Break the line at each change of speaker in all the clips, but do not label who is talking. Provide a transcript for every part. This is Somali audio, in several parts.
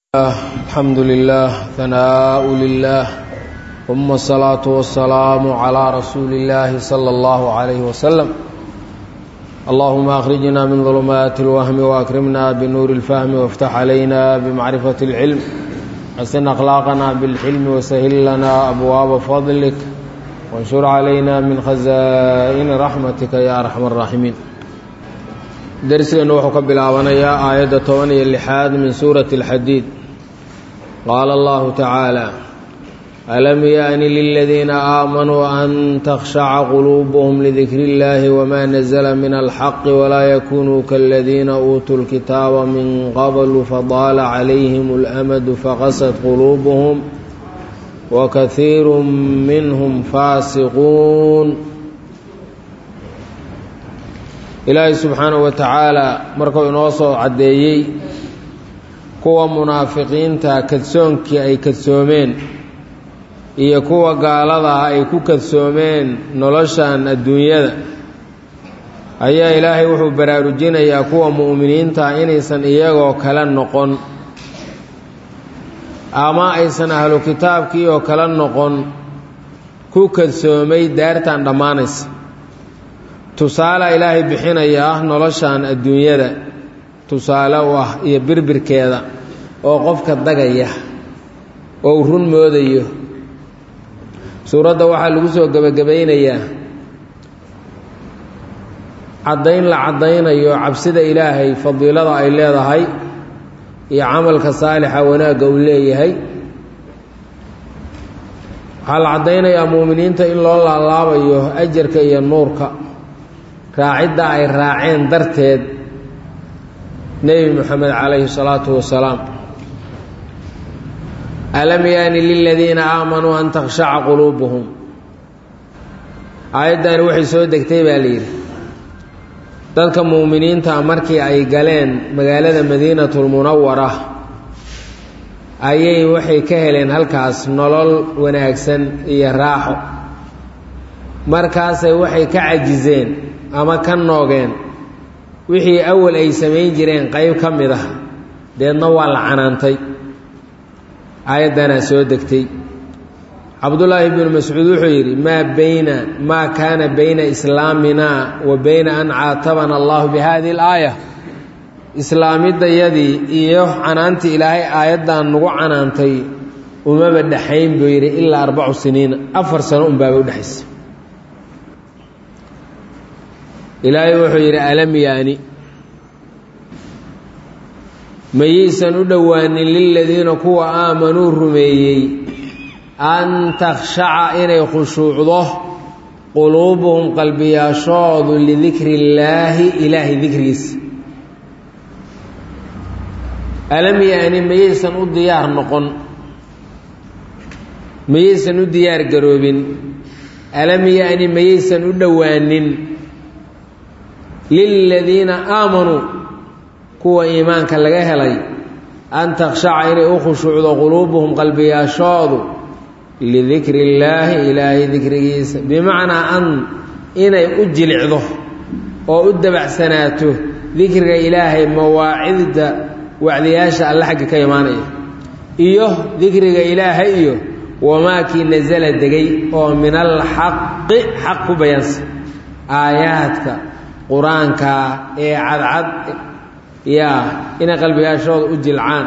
الحمد لله ثناء لله ثم الصلاة والسلام على رسول الله صلى الله عليه وسلم اللهم أخرجنا من ظلمات الوهم وأكرمنا بنور الفهم وافتح علينا بمعرفة العلم حسن أخلاقنا بالحلم وسهل لنا أبواب فضلك وانشر علينا من خزائن رحمتك يا أرحم الراحمين darsigeennu wuxuu ka bilaabanayaa aayadda toban iyo lixaad min suurati alxadiid qaala allahu tacaala alam yaani liladiina aamanuu an takhshaca quluubuhum lidikri illaahi wma nazla min alxaqi walaa yakunuu kaladiina uutuu lkitaaba min qablu fadaala calayhim اlamadu faqasad quluubuhum wakaiiru minhum faasiquun ilaahay subxaanahu wa tacaala markuu inoo soo caddeeyey kuwa munaafiqiinta kadsoonkii ay kadsoomeen iyo kuwa gaaladaa ay ku kadsoomeen noloshan adduunyada ayaa ilaahay wuxuu baraarujinayaa kuwa mu'miniinta inaysan iyagoo kale noqon ama aysan ahlu kitaabkii oo kale noqon ku kadsoomay daartan dhammaanaysa tusaale ilaahay bixinayaa noloshan adduunyada tusaale u ah iyo birbirkeeda oo qofka dagaya oo uu run moodayo suuradda waxaa lagu soo gebagabaynayaa caddayn la caddaynayo cabsida ilaahay fadiilada ay leedahay iyo camalka saalixa wanaagga uu leeyahay waxaa la caddaynayaa muuminiinta in loo laalaabayo ajarka iyo nuurka raacidda ay raaceen darteed nebi moxamed calayhi salaatu wasalaam alam yaani liladiina aamanuu an takhshaca quluubuhum aayaddani waxay soo degtay baa layidhi dadka muuminiinta markii ay galeen magaalada madiinatulmunawara ayay waxay ka heleen halkaas nolol wanaagsan iyo raaxo markaasay waxay ka cajiseen ama ka noogeen wixii awal ay samayn jireen qayb ka mid ah deedna waa la canaantay aayaddanaa soo degtay cabdullaahi bnu mascuud wuxuu yidhi maa bayna maa kaana bayna islaamina wa bayna an caatabana allahu bi hadihi alaaya islaamidayadii iyo canaantii ilaahay aayaddan nagu canaantay umaba dhexayn buu yidhi ilaa arbacu siniina afar sano unbaaba udhexaysa ilaahay wuxuu yidhi alam yaani mayaysan u dhowaanin liladiina kuwa aamanuu rumeeyey an takhshaca inay khushuucdo quluubuhum qalbiyaashoodu lidikri illaahi ilaahay dikrigiisa alam yaani mayaysan u diyaar noqon mayaysan u diyaar garoobin alam yaani mayaysan u dhowaanin liladiina aamanuu kuwa iimaanka laga helay an takhshaca inay u khushuucdo quluubuhum qalbiyaashoodu lidikri illaahi ilaahay dikrigiisa bimacnaa an inay u jilicdo oo u dabacsanaato dikriga ilaahay mawaacidda wacdiyaasha alle xagga ka imaanaya iyo dikriga ilaahay iyo wamaakii nasala degay oo min alxaqi xaq ku bayaansa aayaadka qur-aanka ee cadcad yaa inay qalbigaashooda u jilcaan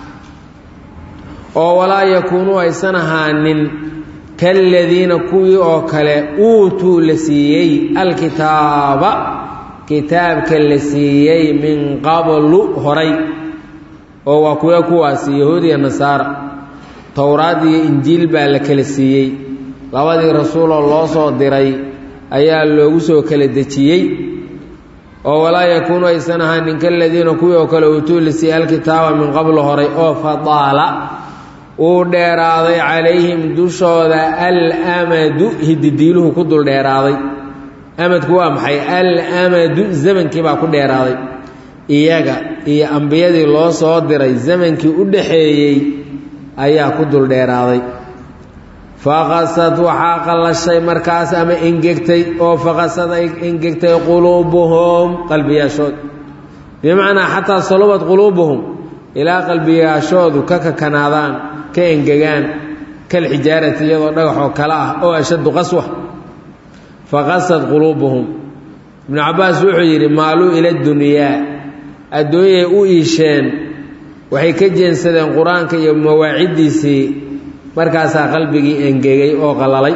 oo walaa yakuunuu aysan ahaanin kaladiina kuwii oo kale uutuu la siiyey alkitaaba kitaabka la siiyey min qablu horay oo waa kuwa kuwaasi yahuud iyo nasaara towraad iyo injiil baa la kala siiyey labadii rasuuloo loo soo diray ayaa loogu soo kala dejiyey oo walaa yakuunu aysan ahaanin kaladiina kuwii oo kale uutuu la siiyey alkitaaba min qablu horay oo fadaala uu dheeraaday calayhim dushooda alamadu hididiiluhu ku dul dheeraaday amadku waa maxay alamadu zamankii baa ku dheeraaday iyaga iyo ambiyadii loo soo diray zamankii u dhaxeeyey ayaa ku dul dheeraaday faqasad waxaa qallashay markaas ama engegtay oo faqasad ay engegtay quluubuhum qalbiyaashood bimacnaa xataa salubad quluubuhum ilaa qalbiyaashoodu ka kakanaadaan ka engegaan kal xijaarati iyadoo dhagaxoo kale ah oo ashaddu qaswa faqasad quluubuhum ibnu cabbaas wuxuu yidhi maaluu ila dunyaa adduunyay u iisheen waxay ka jeensadeen qur-aanka iyo mawaaciddiisii markaasaa qalbigii engegay oo qallalay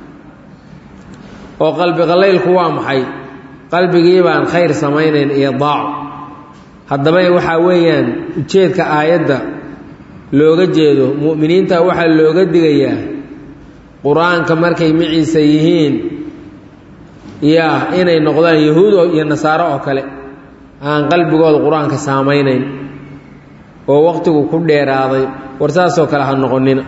oo qalbi qallaylku waa maxay qalbigii baan khayr samaynayn iyo daaco haddaba waxaa weeyaan ujeedka aayadda looga jeedo mu'miniinta waxaa looga digayaa qur-aanka markay maciisa yihiin yaa inay noqdaan yahuud iyo nasaaro oo kale aan qalbigooda qur-aanka saamaynayn oo waqtigu ku dheeraaday war saasoo kale ha noqonina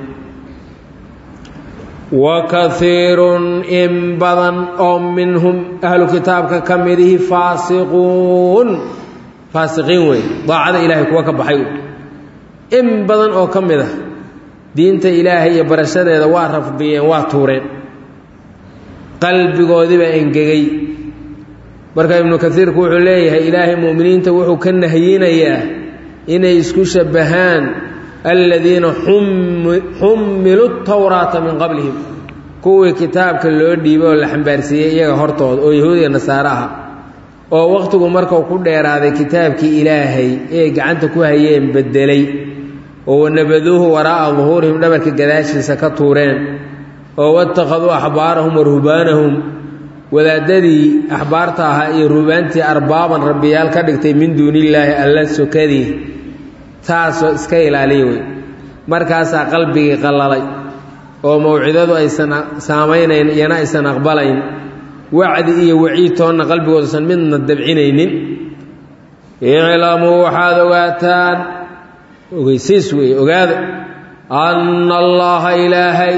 wa kaiirun in badan oo minhum ahlu kitaabka ka midihi faasiquun faasiqiin wey daacada ilaahay kuwa ka baxay in badan oo ka mid ah diinta ilaahay iyo barashadeeda waa rafdiyeen waa tuureen qalbigoodiibaa engegay marka ibnu kaiirku wuxuu leeyahay ilaahay mu'miniinta wuxuu ka nahyinayaa inay isku shabbahaan aladiina xummilu tawraata min qablihim kuwii kitaabka loo dhiibay oo la xambaarsiiyey iyaga hortooda oo yahuudiya nasaare aha oo wakhtigu markuu ku dheeraaday kitaabkii ilaahay ee gacanta ku hayeen beddelay oo wanabaduuhu waraa'a duhuurihim dhabarka gadaashiisa ka tuureen oo watakhaduu axbaarahum wa ruhbaanahum wadaadadii axbaarta ahaa iyo ruhbaantii arbaaban rabbiyaal ka dhigtay min duunillaahi alla sokadii taasoo iska ilaaliya wey markaasaa qalbigii qallalay oo mawcidadu aysan saamaynayn iyana aysan aqbalayn wacdi iyo waciid toonna qalbigoodusan midna dabcinaynin iclamuu waxaad ogaataan ogeysiis weeye ogaada anna allaha ilaahay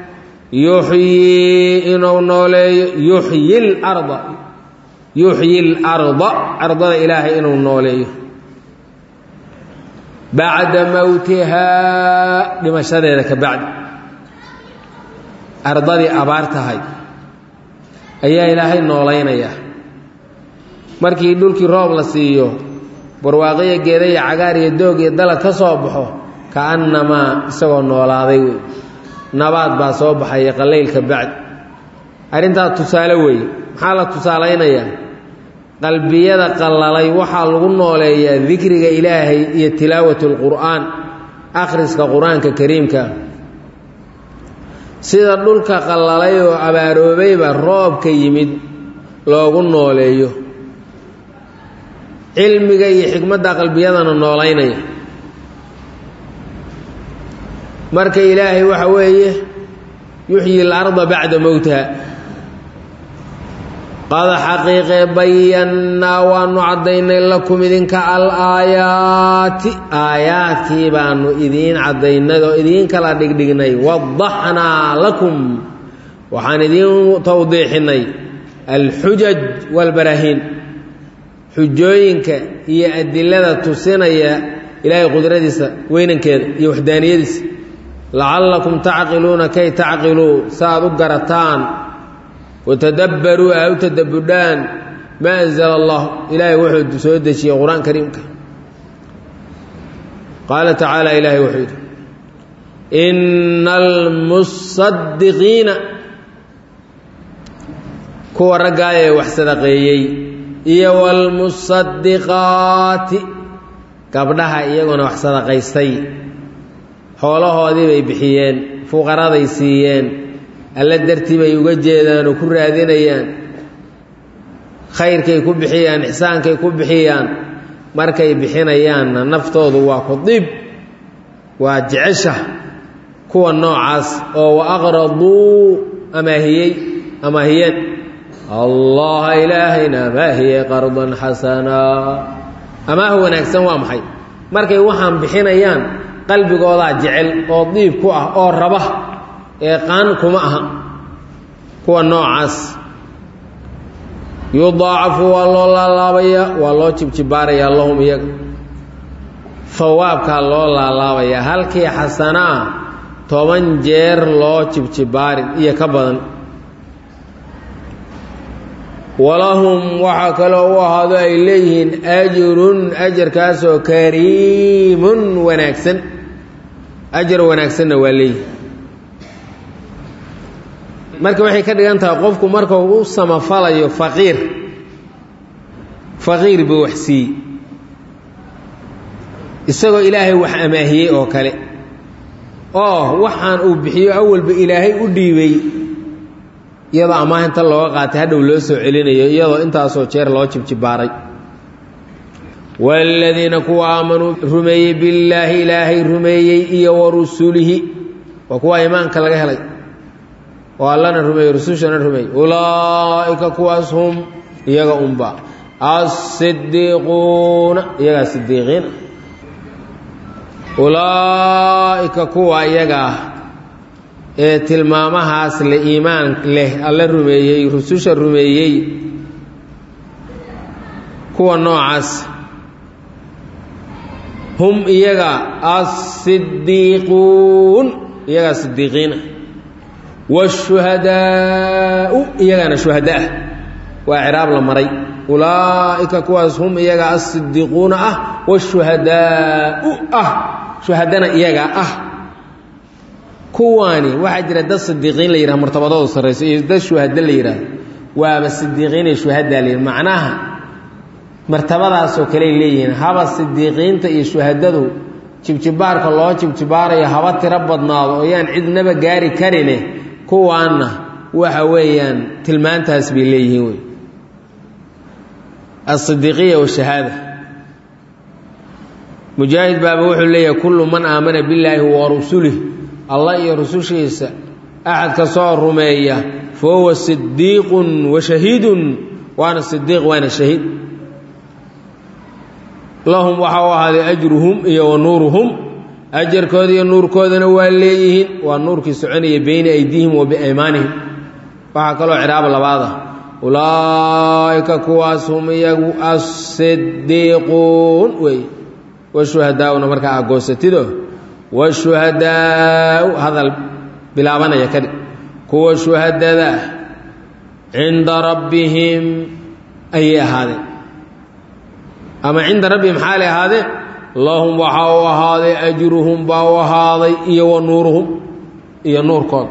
yuxyii inuu nooleeyo yuxyi larda yuxyi larda ardada ilaahay inuu nooleeyo bacda mowtihaa dhimashadeeda ka bacdi ardadii abaar tahay ayaa ilaahay noolaynayaa markii dhulkii roob la siiyo barwaaqiyo geeda iyo cagaar iyo doog iyo dalag ka soo baxo ka'annamaa isagoo noolaaday wey nabaad baa soo baxaya qalaylka bacdi arrintaa tusaale weeye maxaa la tusaalaynayaa qalbiyada qallalay waxaa lagu nooleeyaa dikriga ilaahay iyo tilaawat lqur'aan akhriska qur-aanka kariimka sida dhulka qallalay oo abaaroobayba roobka yimid loogu nooleeyo cilmiga iyo xikmadda qalbiyadana noolaynaya marka ilaahay waxa weeye yuxyi اlarda bacda mowtiha qad xaqiiqe bayannaa waanu caddaynay lakum idinka alaayaati aayaadkii baanu idiin caddaynay oo idiin kala dhigdhignay wadaxnaa lakum waxaan idiin tawdiixinay alxujaj wاlbaraahiin xujooyinka iyo adilada tusinaya ilaahay qudradiisa weynankeeda iyo waxdaaniyadiisa lacallakum tacqiluuna kay tacqiluu saaad u garataan watadabbaruu aa u tadabbudhaan maa anzala allah ilaahay wuxuu soo dejiyey qur-aan kariimka qaala tacaala ilaahay wuxuu yidhi ina almusadiqiina kuwa raggaayee wax sadaqeeyey iyo waalmusadiqaati gabdhaha iyaguna wax sadaqaystay xoolahoodii bay bixiyeen fuqaraday siiyeen alla dartii bay uga jeedaan oo ku raadinayaan khayrkay ku bixiyaan ixsaankay ku bixiyaan markay bixinayaanna naftoodu waa ku dib waa jecesha kuwa noocaas oo wa aqraduu amaahiyey amaahiyeen allaha ilaahayna amaahiyey qardan xasanaa amaah wanaagsan waa maxay markay waxaan bixinayaan qalbigoodaa jecel oo diib ku ah oo raba ee qaan kuma aha kuwa noocaas yudaacafu waa loo laalaabayaa waa loo jibjibaarayaa lahum iyaga hawaabkaa loo laalaabayaa halkii xasanaa toban jeer loo jibjibaarin iyo ka badan walahum waxaa kaloo u ahaado ay leeyihiin ajrun ajarkaasoo kariimun wanaagsan ajar wanaagsanna waa leeyihin marka waxay ka dhigan tahay qofku marka uu u samafalayo faqiir faqiir buu wax siiyey isagoo ilaahay wax amaahiyey oo kale oo waxaan uu bixiyo awalba ilaahay u dhiibay iyadoo amaahinta looga qaatay hadhow loo soo celinayo iyadoo intaasoo jeer loo jibjibaaray waaladiina kuwa aamanuu rumeeyey billaahi ilaahay rumeeyey iyo wa rusulihi waa kuwa iimaanka laga helay oo allana rumeeyey rusushana rumeeyey ulaa'ika kuwaas hum iyaga unba asidiiquuna iyagaa sidiiqiina ulaa'ika kuwa iyaga ah ee tilmaamahaas le iimaan leh alla rumeeyey rususha rumeeyey kuwa noocaas hum iyaga asidiiquun iyagaa sidiiqiina waashuhadaau iyagaana shuhadaah waa ciraab la maray ulaa'ika kuwaas hum iyaga asidiiquuna ah washuhadaau ah shuhadana iyagaa ah kuwaani waxaa jira dad sidiiqiin la yidhaha martabadoodu sarrayso iyo dad shuhado la yidhaahdo waaba sidiiqiin iyo shuhadaa la yidhaha macnaha martabadaasoo kaley leeyihiin haba sidiiqiinta iyo shuhadadu jibjibaarka loo jibjibaarayo haba tiro badnaado oo yaan cidnaba gaari karine kuwaanna waxa weeyaan tilmaantaas bay leeyihiin wey asidiiqiya washahaada mujaahid baaba wuxuu leeyahay kullu man aamana billaahi wa rusulih allah iyo rusushiisa axad ka soo rumeeya fa huwa sidiiqun wa shahiidun waana sidiiq waana shahiid lahum waxaa u ahaaday ajruhum iyo wa nuuruhum ajarkooda iyo nuurkoodana waa leeyihiin waa nuurkii soconaya beyna aydiihim wa biaymaanihim waxaa kaloo ciraab labaada ulaa'ika kuwaas hum iyagu asidiiquun wey washuhadaa'una markaa agoosatido washuhadaa'u hadal bilaabanaya kadhig kuwa shuhadada ah cinda rabbihim ayay ahaadeen ama cinda rabbihim xaalay ahaadeen lahum waxaa u ahaaday ajruhum baa u ahaaday iyo wa nuuruhum iyo nuurkooda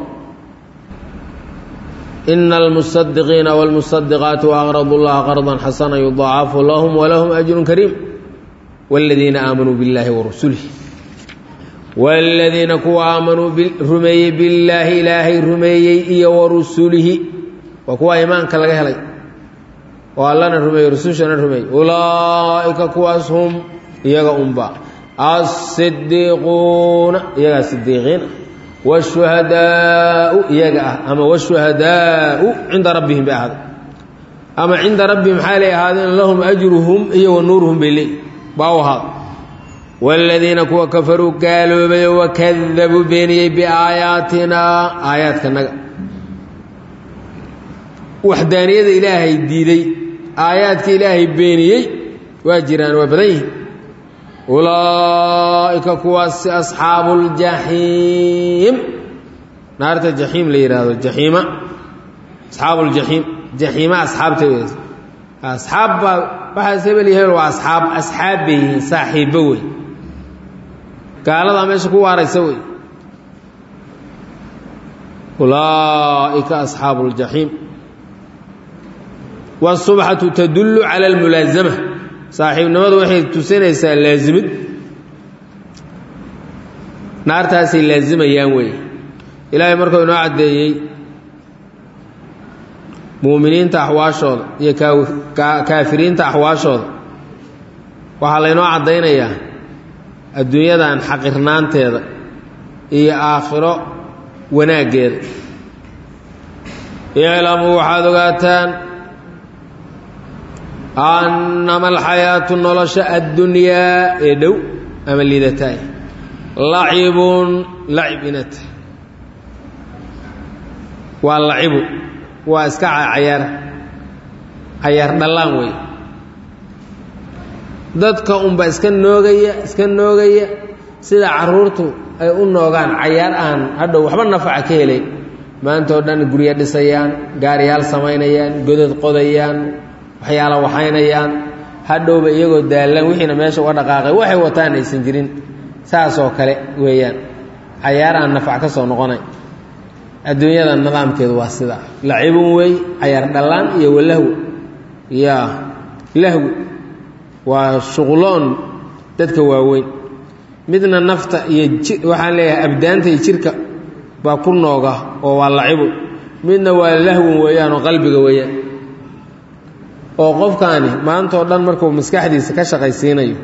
ina almusadiqiina wاlmusadiqaati aqradu llaha qardan xasana yudaacafu lahum walahum ajru kariim wاladiina aamanuu biاllahi warusulih wاladiina kuwa aamanuu rumeeyey billaahi ilaahay rumeeyey iyo warusulihi waa kuwa iimaanka laga helay oo allana rumeeyey rusushana rumeeyey ulaa'ika kuwaas hum iyaga unba asidiiquuna iyagaa sidiiqiina washuhadaau iyaga ah ama washuhadaau cinda rabbihim bay ahaaday ama cinda rabbihim xaalay ahaadeen lahum ajruhum iyo wa nuuruhum bay leey baa u ahaaday waaladiina kuwa kafaruu gaaloobay wakadabuu beeniyey biaayaatinaa aayaadkanaga waxdaaniyada ilaahay diiday aayaadka ilaahay beeniyey waa jiraan waa badan yihin ulaa'ika kuwaasi asxaabu ljaxiim naarta jaxiim la yidhaahdo jaxiima asxaabu ljaxiim jaxiima asxaabta asxaab baa waxaas hebel iyo hebel waa asxaab asxaab bay yihiin saaxiibbo wey gaaladaa meesha ku waaraysa wey ulaa'ika asxaabu ljaxiim wاsubxatu tadullu cala almulaasama saaxiibnimadu waxay tusinaysaa laasimid naartaasay laasimayaan wey ilaahay markuu inoo caddeeyey muuminiinta axwaashooda iyo kaafiriinta axwaashooda waxaa laynoo caddaynayaa adduunyadan xaqirnaanteeda iyo aakhiro wanaaggeeda iclamuu waxaad ogaataan annama alxayaatu nolosha addunyaa ee dhow ama liidataay lacibun lacib inata waa lacibu waa iska cayaar cayaar dhallaan wey dadka unba iska noogaya iska noogaya sida carruurtu ay u noogaan cayaar aan hadhow waxba nafaca ka helay maantao dhan guryo dhisayaan gaariyaal samaynayaan godod qodayaan waxyaala waxaynayaan hadhowba iyagoo daallan wixiina meesha uga dhaqaaqay waxay wataan aysan jirin saasoo kale weeyaan cayaar aan nafac ka soo noqonay adduunyada nidaamkeedu waa sidaa lacibun wey cayaar dhallaan iyo walahwi ya lahwi waa shuqloon dadka waaweyn midna nafta iyo waxaan leeyahay abdaanta iyo jirka baa ku nooga oo waa lacibu midna waa lahwin weeyaan oo qalbiga weeyaan oo qofkaani maantao dhan markuu maskaxdiisa ka shaqaysiinayo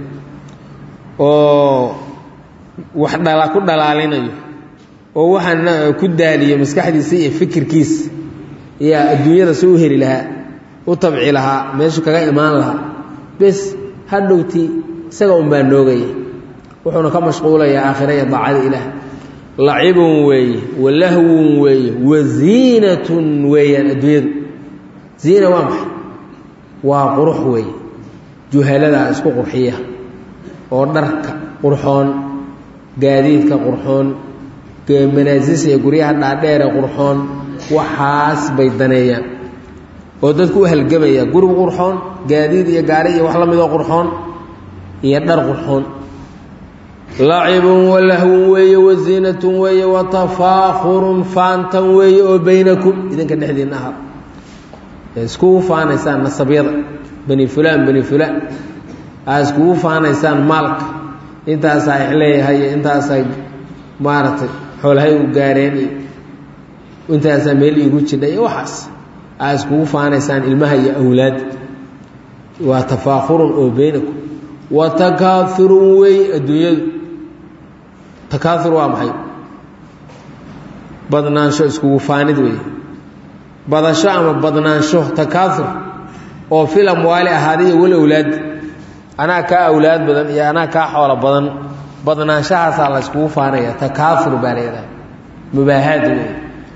oo wax dhala ku dhalaalinayo oo waxaana ku daaliyo maskaxdiisa iyo fikirkiisa yaa adduunyada si u heli lahaa u tabci lahaa meeshu kaga imaan lahaa bes hadhowtii isaga unbaa noogaya wuxuuna ka mashquulayaa aakhira iyo daacada ilaah lacibun weeye walahwun weeye waziinatun weeyaan adduunyadu ziina waa maxay waa qurux weeye juhaladaa isku qurxiya oo dharka qurxoon gaadiidka qurxoon manaasisa iyo guryaha dhaadheere qurxoon waxaas bay daneeyaan oo dadku u halgamaya gurigu qurxoon gaadiid iyo gaari iyo wax la midoo qurxoon iyo dhar qurxoon lacibun walahwun weeye waziinatun weeye watafaakhurun faantan weeye oo baynakum idinka dhexdiinna aha iskugu faanaysaan nasabyada bani fulaan bani fulaan aa iskugu faanaysaan maalka intaasaa leeyahay intaasay maaragtay xoolahay u gaareen iyo intaasaa meel iigu jidha iyo waxaas aa iskugu faanaysaan ilmaha iyo awlaadda waa tafaakhurun oo baynakum wa takaaurun wey adduunyadu takaaur waa maxay badnaansho iskugu faanid wey badasho ama badnaansho takaaur oo fil amwaali ahaadiyo wal awlaad anaa kaa awlaad badan iyo anaa kaa xoolo badan badnaanshahaasaa la yskugu faanaya takaaur baa layidhaha mubaahaad wey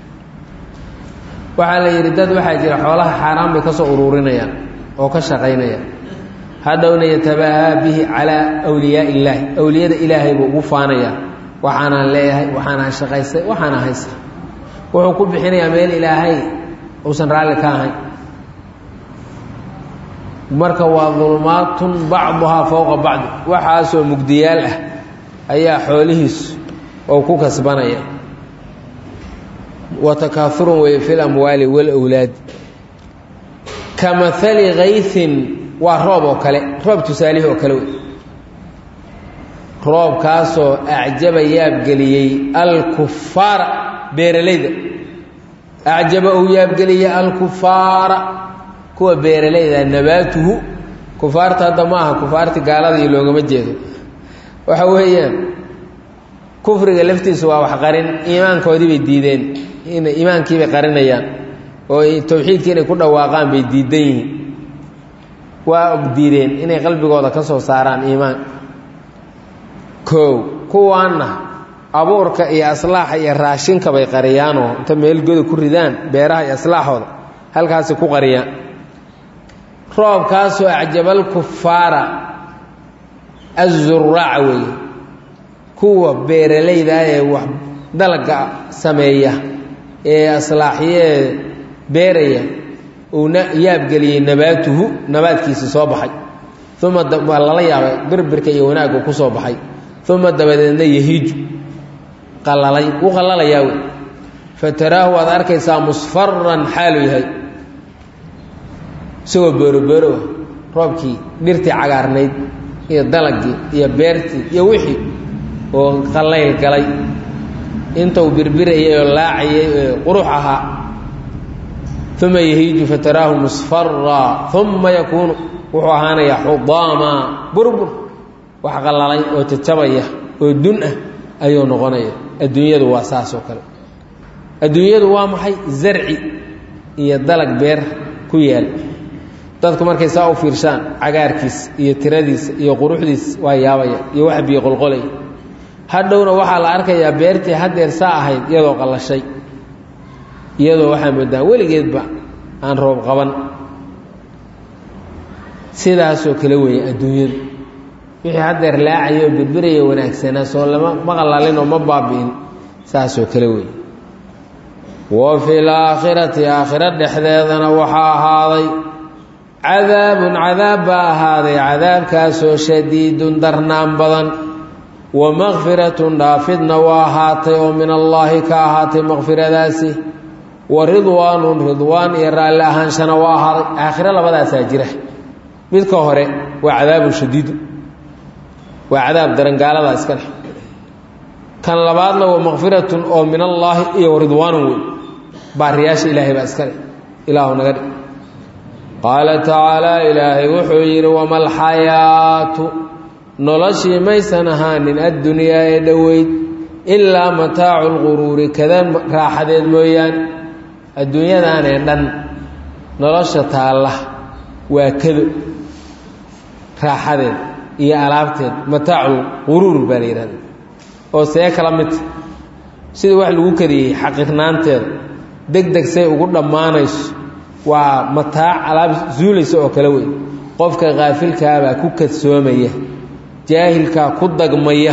waxaa la yidhi dad waxaa jira xoolaha xaaraan bay ka soo uruurinayaan oo ka shaqaynayaan hadhowna yatabaahaa bihi calaa wliyaa illaahi awliyada ilaahay buu ugu faanayaa waxaanaan leeyahay waxaanaan shaqaystay waxaana haysta wuxuu ku bixinayaa meel ilaahay uusan raalli ka ahayn marka waa dulmaatun bacduhaa fowqa bacdi waxaasoo mugdiyaal ah ayaa xoolihiisu oo ku kasbanaya wa takaaurun weeye fi lamwaali walawlaad ka maali kaysin waa roob oo kale roob tusaalihi oo kale wey roobkaasoo acjaba yaabgeliyey alkufaara beeralayda acjaba uu yaabgeliyey alkufaara kuwa beeralayda nabaatuhu kufaarta hadda ma aha kufaarti gaaladii loogama jeedo waxa weeyaan kufriga laftiisu waa wax qarin iimaankoodii bay diideen in iimaankii bay qarinayaan oo towxiidkii inay ku dhawaaqaan bay diidan yihiin waa og diideen inay qalbigooda ka soo saaraan iimaan koow kuwaanna abuurka iyo aslaaxa iyo raashinka bay qariyaanoo inta meel goda ku ridaan beeraha iyo aslaaxooda halkaasi ku qariyaan roobkaasoo acjabal kufaara azuraaca weeye kuwa beeralayda ee wax dalaga sameeya ee aslaaxyee beeraya uuna yaabgeliyey nabaatuhu nabaadkiisi soo baxay uma waa lala yaabay birbirka iyo wanaaggu ku soo baxay uma dabadeedna yahiiju qalalay u qalalayaa wey fataraahu waad arkaysaa musfaran xaalu yahay isagoo boorobooro ah roobkii dhirtii cagaarnayd iyo dalagii iyo beertii iyo wixii oo qallayl galay intuu birbirayay oo laacayay ee qurux ahaa uma yahiiju fataraahu musfaraa uma yakuunu wuxuu ahaanayaa xudaama burbur wax qallalay oo jajabaya oo dun ah ayuu noqonaya adduunyadu waa saas oo kale adduunyadu waa maxay zarci iyo dalag beer ku yaal dadku markay saa u fiirshaan cagaarkiis iyo tiradiisa iyo quruxdiis waa yaabaya iyo wax biyo qolqolay hadhowna waxaa la arkayaa beertii haddeer saa ahayd iyadoo qallashay iyadoo waxaa moodaa weligeedba aan roob qaban sidaasoo kale weeye adduunyadu wixii haddeer laacaya oo birbiraya wanaagsanaa soo lama ma qalalin oo ma baabi'in saasoo kale weeye wa fi laakhirati aakhiro dhexdeedana waxaa ahaaday cadaabun cadaab baa ahaaday cadaabkaasoo shadiidun darnaan badan wa makfiratun dhaafidna waa ahaatay oo min allaahi ka ahaatay makfiradaasi wa ridwaanun ridwaan iyo raalli ahaanshana waa ahaaday aakhiro labadaasaa jira midka hore waa cadaabun shadiidu waa cadaab daran gaaladaa iska dheh kan labaadna waa makfiratun oo min allaahi iyo ridwaanun wey baariyaasha ilaahay baa iska dheh ilaahu naga dhig qaala tacaalaa ilaahay wuxuu yidhi wama alxayaatu noloshii maysan ahaanin addunyaa ee dhoweyd ilaa mataacu lquruuri kadan raaxadeed mooyaane adduunyadanee dhan nolosha taalla waa kado raaxadeed iyo alaabteed mataacu lquruur baa la yidhahda oo see kala midta sida wax lagu kariyey xaqiirnaanteeda deg deg say ugu dhammaanayso waa mataac alaab zuulaysa oo kale wey qofka kaafilkaabaa ku kadsoomaya jaahilkaa ku dagmaya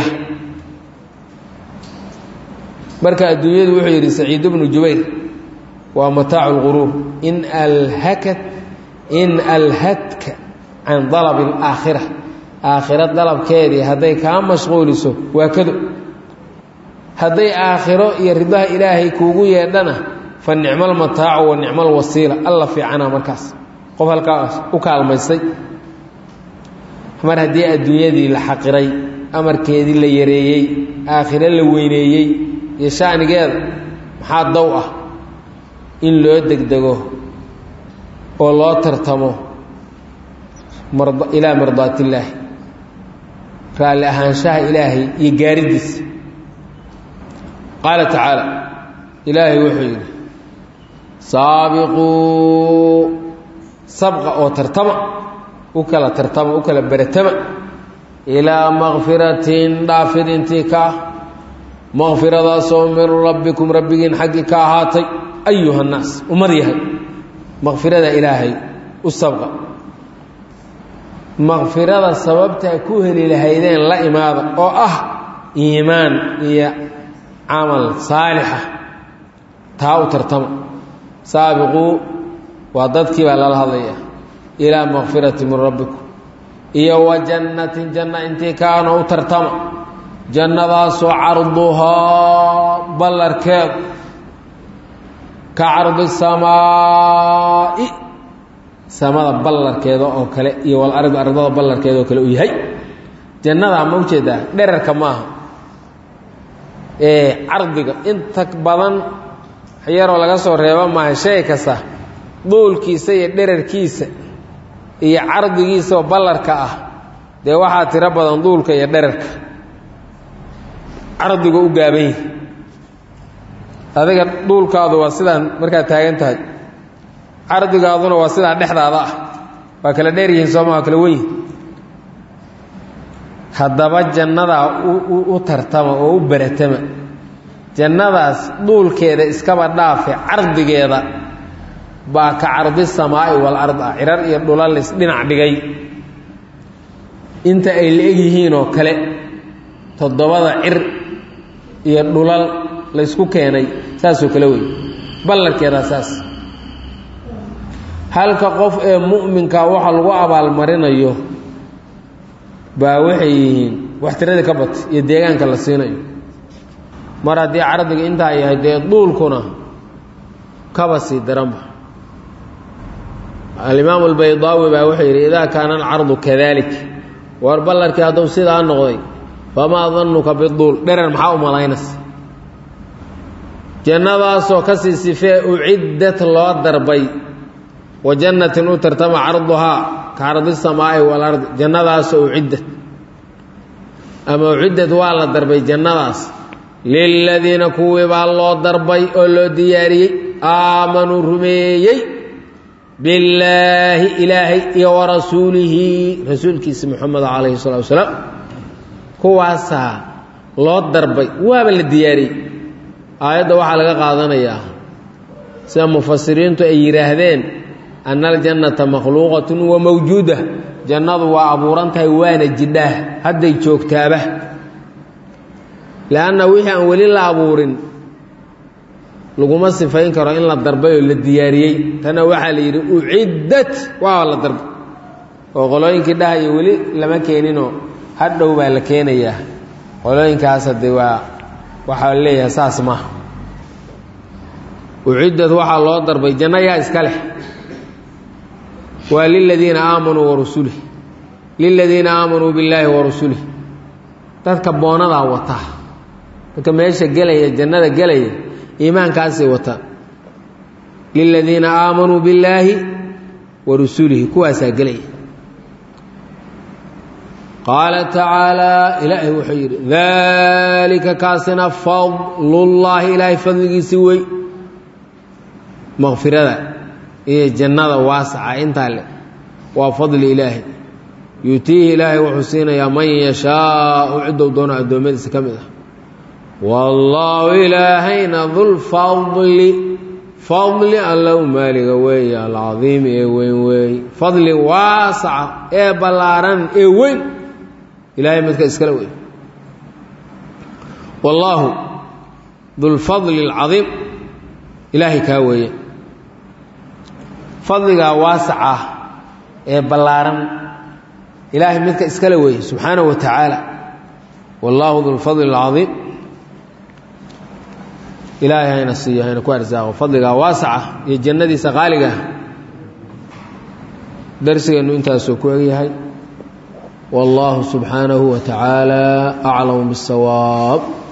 marka adduunyadu wuxuu yidhi saciid bnu jubayr waa mataacu lquruur in alhakat in alhadka can dalabi alaakhira aakhiro dalabkeedii hadday kaa mashquuliso waa kado hadday aakhiro iyo ridaha ilaahay kuugu yeedhana fa nicmal mataacu wa nicmal wasiila alla fiicana markaas qof halkaas u kaalmaystay mar haddii adduunyadii la xaqiray amarkeedii la yareeyey aakhiro la weyneeyey iyo shanigeeda maxaa dow ah in loo degdego oo loo tartamo ilaa mardaatillaahi raalli ahaanshaha ilaahay iyo gaaridiisa qaala tacaala ilaahay wuxuu yidhi saabiquu sabqa oo tartama u kala tartama u kala beratama ilaa makfiratin dhaafid intii ka ah makfiradaasoo min rabbikum rabbigiin xaggii ka ahaatay ayuha nnaas ummad yahay makfirada ilaahay u sabqa makfirada sababtaa ku heli lahaydeen la imaada oo ah iimaan iyo camal saalixa taa u tartama saabiquu waa dadkii baa lala hadlaya ilaa makfirati min rabbikum iyo wa jannatin janna intii kaana u tartama jannadaasoo carduhaa ballarkeedu ka cardi samaa'i samada ballarkeeda oo kale iyo walardi ardada ballarkeeda oo kale uu yahay jannadaa ma ujeedaa dherarka maaha ee cardiga inta badan yaroo laga soo reebo maaha shay kasta duulkiisa iyo dherarkiisa iyo cardigiisa oo ballarka ah dee waxaa tiro badan duulka iyo dherarka cardiga u gaaban yahi adiga duulkaadu waa sidaan markaad taagan tahay cardigaaduna waa sidaa dhexdaada ah waa kala dheer yihiin sooma waa kala wenyihin haddaba jannadaa u tartama oo u beratama jannadaas duulkeeda iskaba dhaafe cardigeeda baa ka cardi samaa'i walard ah cirar iyo dhulal isdhinac dhigay inta ay la eg yihiinoo kale toddobada cir iyo dhulal laysku keenay saasoo kale wey ballarkeedaa saas halka qof ee mu'minka waxa lagu abaalmarinayo baa waxay yihiin wax tiradii ka batay iyo deegaanka la siinayo mar haddii cardiga intaa yahay dee duulkuna kaba sii daranba alimaamu albaydaawi baa wuxuu yidhi idaa kaana alcardu kadalik war ballarkii hadduu sidaa noqday famaa danuka biduul dherer maxaa u malaynaysa jannadaasoo ka sii sifee uciddat loo darbay wa jannatin u tartama carduhaa ka cardi samaa'i walardi jannadaasoo uciddat ama uciddat waa la darbay jannadaas liladiina kuwii baa loo darbay oo loo diyaariyey aamanuu rumeeyey billaahi ilaahay iyo wa rasuulihi rasuulkiisa moxameda calayhi salatu wasalaam kuwaasaa loo darbay waaba la diyaariyey aayadda waxaa laga qaadanayaa sida mufasiriintu ay yidhaahdeen ana aljannata makhluuqatun wa mawjuuda jannadu waa abuuran tahay waana jidhaah hadday joogtaaba leanna wixii aan weli la abuurin laguma sifayn karo in la darbay oo la diyaariyey tana waxaa la yidhi uciddat waa la darbay oo qolooyinkii dhahaya weli lama keeninoo hadhow baa la keenayaa qolooyinkaas hadde waa waxaa la leeyahay saas maaha uciddat waxaa loo darbay janno yaa iska leh waa liladiina aamanuu warusulih liladiina aamanuu billaahi warusulih dadka boonadaa wataa dadka meesha gelaya jannada gelaya iimaankaasay wataan liladiina aamanuu billaahi wa rusulihi kuwaasaa gelaya qaala tacaalaa ilaahay wuxuu yidhi daalika kaasina fadlullaahi ilaahay fadligiisi wey makfirada iyo jannada waasaca intaa le waa fadli ilaahay yuutiihi ilaahay wuxuu siinayaa man yashaau ciddou doono addoommadiisa ka mid ah wallaahu ilaahayna dulfadli fadli allow maaliga weeye alcadiimi ee weyn weeye fadli waasaca ee ballaaran ee weyn ilaahay midka iskale wey wallaahu dulfadli alcadiim ilaahay kaa weeye fadligaa waasaca ee ballaaran ilaahay midka iskale weeye subxaanahu wa tacaala wallaahu dulfadli alcadiim ilaahay hayna siiyo hayna ku arsaaqo fadligaa waasaca iyo jannadiisa qaaliga darsigeennu intaasuu ku egyahay wallaahu subxaanahu wa tacaala aclamu biاsawaab